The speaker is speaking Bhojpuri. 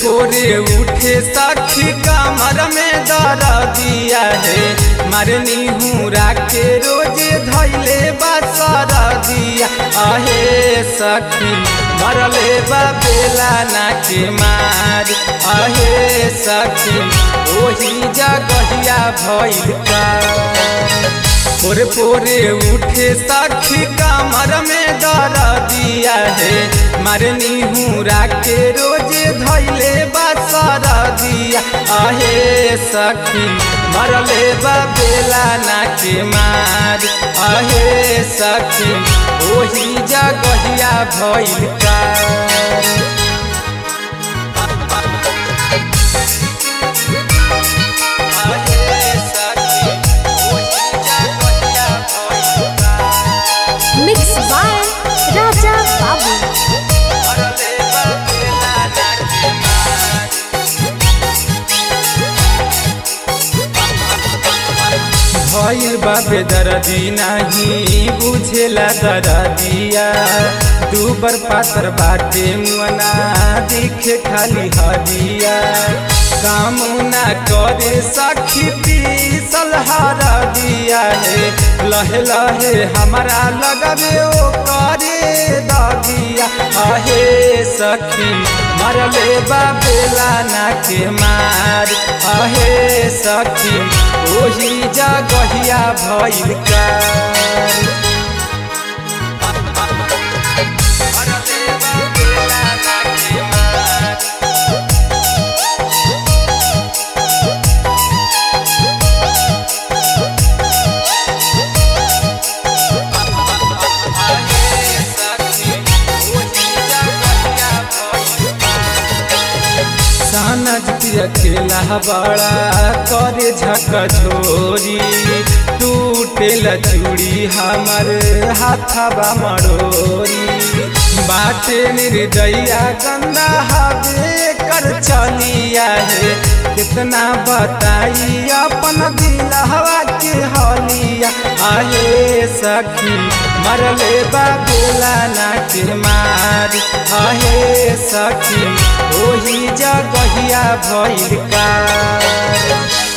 पोरे उठे सखी कमर में दर दिया है मरनी हूँ राके रोज धैले बसर दिया अहे सखी मरले बा बेला ना के मार अहे सखी ओही जगहिया भइल का पोरे पोरे उठे सखी कमर में दर दिया है मरनी हूँ राके रोज धैले बसर दिया अहे सखी मरले बा बेला ना के मार अहे सखी ओही जगहिया भइल का मिक्स बाय राजा बाबू भइल बाबे दरदी नाही बुझेला दरदिया दूबर पातर बाटे मुअना दिखे खाली हदिया काम ना करे सखी पीसल हर दिया है लहे लहे हमारा लगबे ओ करे ददिया अहे सखी मरले बाबेला ना के मार अहे सखी ओही जगहिया भइल का सानज अकेला बड़ा करे झकझोरी टूटेला चूड़ी हमर हाथबा मरोरी बाटे निर्दया गंदा हवे कर चलिया है कितना बताई अपन दिल हवा के हलिया आए सखी मरले बाबूला ना के मार आहे सखी ओही जगहिया भइल का